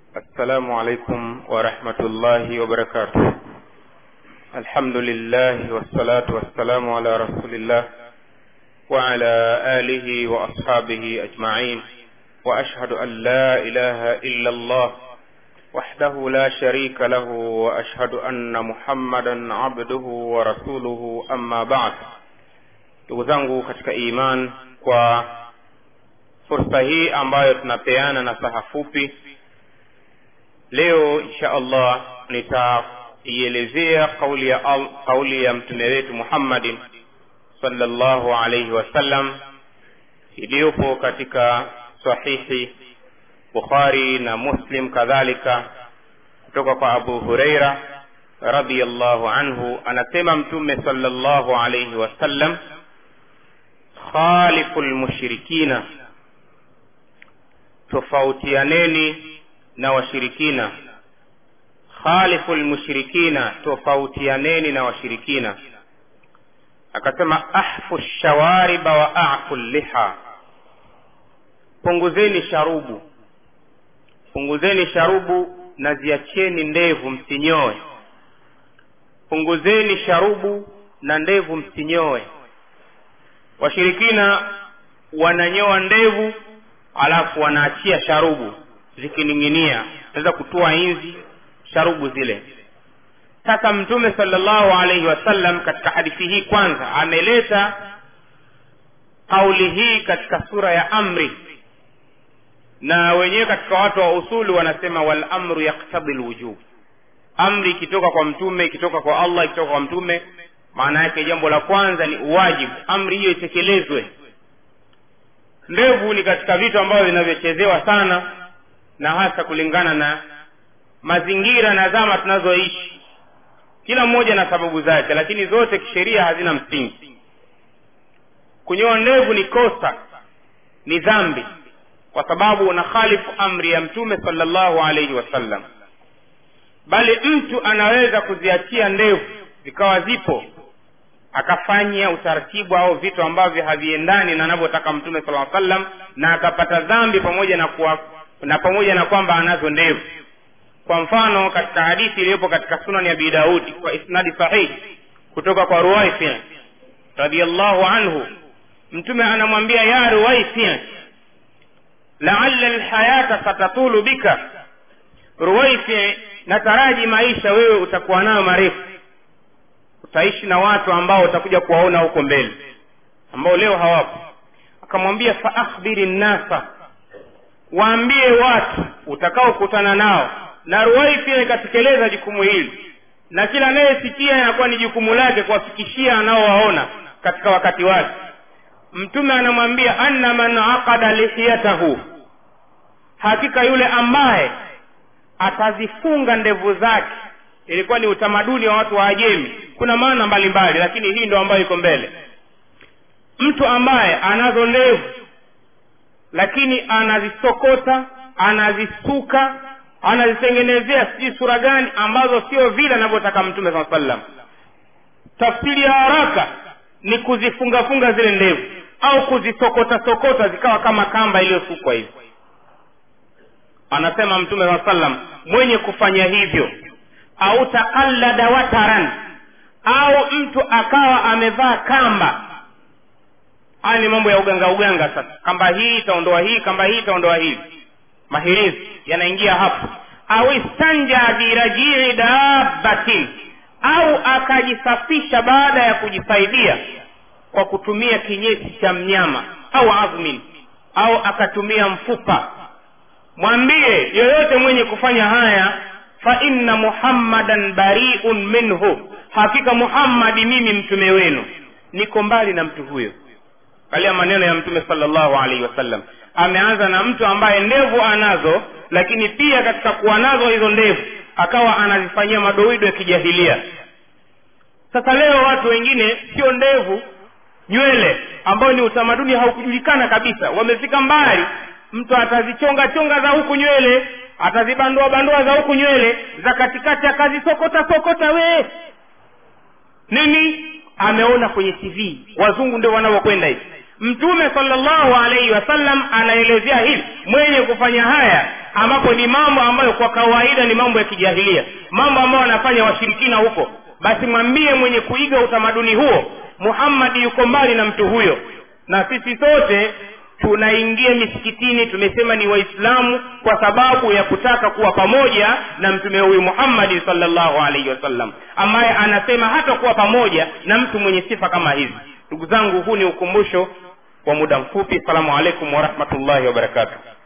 السلام عليكم ورحمة الله وبركاته الحمد لله والصلاة والسلام على رسول الله وعلى آله وأصحابه أجمعين وأشهد أن لا إله إلا الله وحده لا شريك له وأشهد أن محمدا عبده ورسوله أما بعد ndugu zangu katika iman kwa fursa hii ambayo tunapeana na saha fupi leo insha allah nitaielezea kauli ya, al, kauli ya mtume wetu muhammadin salllahu alaihi wasallam iliyopo katika sahihi bukhari na muslim kadhalika kutoka kwa abu hureira radiallahu anhu anasema mtume salllahu alaihi wasallam khalifu lmushrikina tofautianeni na washirikina khalifu lmushrikina tofautianeni na washirikina akasema ahfu shawariba wa afu liha punguzeni sharubu punguzeni sharubu na ziacheni ndevu msinyoe punguzeni sharubu na ndevu msinyoe washirikina wananyoa ndevu alafu wanaachia sharubu zikining'inia naweza kutoa inzi sharubu zile sasa mtume salllahu alaihi wasallam katika hadithi hii kwanza ameleta kauli hii katika sura ya amri na wenyewe katika watu wa usuli wanasema walamru yaktadhi lwujub amri ikitoka kwa mtume ikitoka kwa allah ikitoka kwa mtume maana yake jambo la kwanza ni uwajibu amri hiyo itekelezwe ndevu ni katika vitu ambavyo vinavyochezewa sana na hasa kulingana na mazingira na zama tunazoishi kila mmoja na sababu zake lakini zote kisheria hazina msingi kunyoa ndevu ni kosa ni dhambi kwa sababu unakhalifu amri ya mtume salllahu alaihi wasallam bali mtu anaweza kuziachia ndevu zikawa zipo akafanya utaratibu au vitu ambavyo haviendani na anavyotaka mtume sala sallam na akapata dhambi pamoja na kuwa, na pamoja na kwamba anazo ndevu kwa mfano katika hadithi iliyopo katika sunani ya abi daudi kwa isnadi sahihi kutoka kwa ruwaifi radiallahu anhu mtume anamwambia ya ruwaifi laala lhayata satatulu bika ruwaifi nataraji maisha wewe utakuwa nayo marefu utaishi na watu ambao utakuja kuwaona huko mbele ambao leo hawapo akamwambia faakhbiri nnasa waambie watu utakaokutana nao na ruwai pia ikatekeleza jukumu hili na kila anayesikia inakuwa ni jukumu lake kuwafikishia anaowaona katika wakati wake mtume anamwambia anna man aqada lihiyatahu hakika yule ambaye atazifunga ndevu zake ilikuwa ni utamaduni wa watu wa ajemi kuna maana mbalimbali lakini hii ndo ambayo iko mbele mtu ambaye anazo ndevu lakini anazisokota anazisuka anazitengenezea sijui sura gani ambazo sio vile anavyotaka mtume saa sallam tafsiri ya haraka ni kuzifungafunga zile ndevu au kuzisokota sokota zikawa kama kamba iliyosukwa hivi anasema mtume saa sallam mwenye kufanya hivyo au taqallada wataran au mtu akawa amevaa kamba haya ni mambo ya uganga uganga sasa kamba hii itaondoa hii kamba hii itaondoa hii mahirizi yanaingia hapo au istanja birajii dabbatin au akajisafisha baada ya kujisaidia kwa kutumia kinyesi cha mnyama au azmin au akatumia mfupa mwambie yoyote mwenye kufanya haya fa inna muhammadan bariun minhu hakika muhammadi mimi mtume wenu niko mbali na mtu huyo kalia maneno ya mtume salllahu alaihi wasallam ameanza na mtu ambaye ndevu anazo lakini pia katika kuwa nazo hizo ndevu akawa anazifanyia madoido ya kijahilia sasa leo watu wengine sio ndevu nywele ambayo ni utamaduni haukujulikana kabisa wamefika mbali mtu atazichonga chonga za huku nywele atazibandua bandua za huku nywele za katikati akazisokota sokota wee nini ameona kwenye tv wazungu ndio wanavyokwenda hivi mtume salllahu alaihi wasallam anaelezea hivi mwenye kufanya haya ambapo ni mambo ambayo kwa kawaida ni mambo ya kijahilia mambo ambayo wanafanya washirikina huko basi mwambie mwenye kuiga utamaduni huo muhammadi yuko mbali na mtu huyo na sisi sote tunaingia misikitini tumesema ni waislamu kwa sababu ya kutaka kuwa pamoja na mtume huyu muhammadi salllahu alaihi wasallam ambaye anasema hata kuwa pamoja na mtu mwenye sifa kama hizi ndugu zangu huu ni ukumbusho wa muda mfupi salamu alaikum warahmatullahi wabarakatuh